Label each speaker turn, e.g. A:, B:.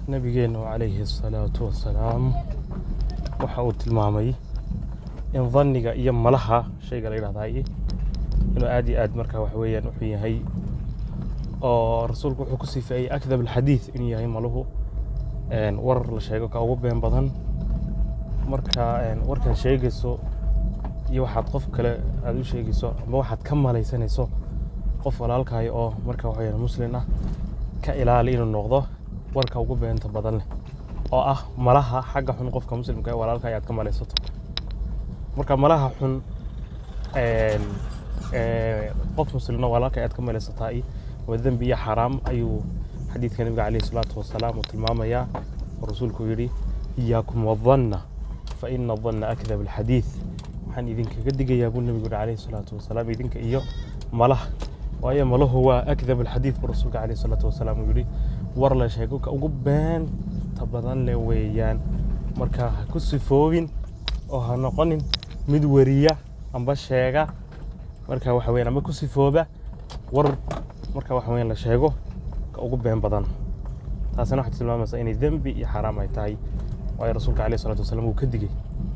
A: nabigeenu calayhi asalaatu wassalaam waxa uu tilmaamay in dhanniga iyo malaha shayga la yidhahdaay inuu aad iyo aad marka waxa weeyaan wuxuu yahay oo rasuulku wuxuu ku sifeeyey akdab alxadiid inuu yahay maluhu een, war la sheego ka ugu been badan marka een, warkan sheegayso iyo waxaad qof kale aad u sheegayso ama waxaad ka malaysanayso qof walaalkahay oo marka waxa weeyaan muslin ah ka ilaali inuu noqdo warka ugu beenta badan leh oo ah malaha xagga xun qofka muslimka ee walaalka ayaad ka malaysato marka malaha xun een, ee, qof muslino walaalka ayaad ka malaysataa i waa dembi iyo xaraam ayuu xadiidka nabiga caleyhi salaatu wasalaam uu tilmaamayaa oo rasuulku yidhi iyaakum wadanna fa ina danna akdab alxadiid waxaan idinkaga digayaa buu nabigu yidhi caleyhi salaatu wasalaam idinka iyo malaha waayo malahu waa akdab alxadiid buu rasuulka caleyhi salaatu wasalaam uu yidhi war la sheego ka ugu beenta badan leh weeyaan marka ha ku sifoobin oo ha noqonin mid weriya amba sheega marka waxa weeyaan amba ku sifooba war marka waxa weeyaan la sheego ka ugu been badan taasina waxay tilmaamaysaa inay dembi iyo xaraam ay tahay waayo rasuulka caleyhi salaatu wasalaam uu ka digay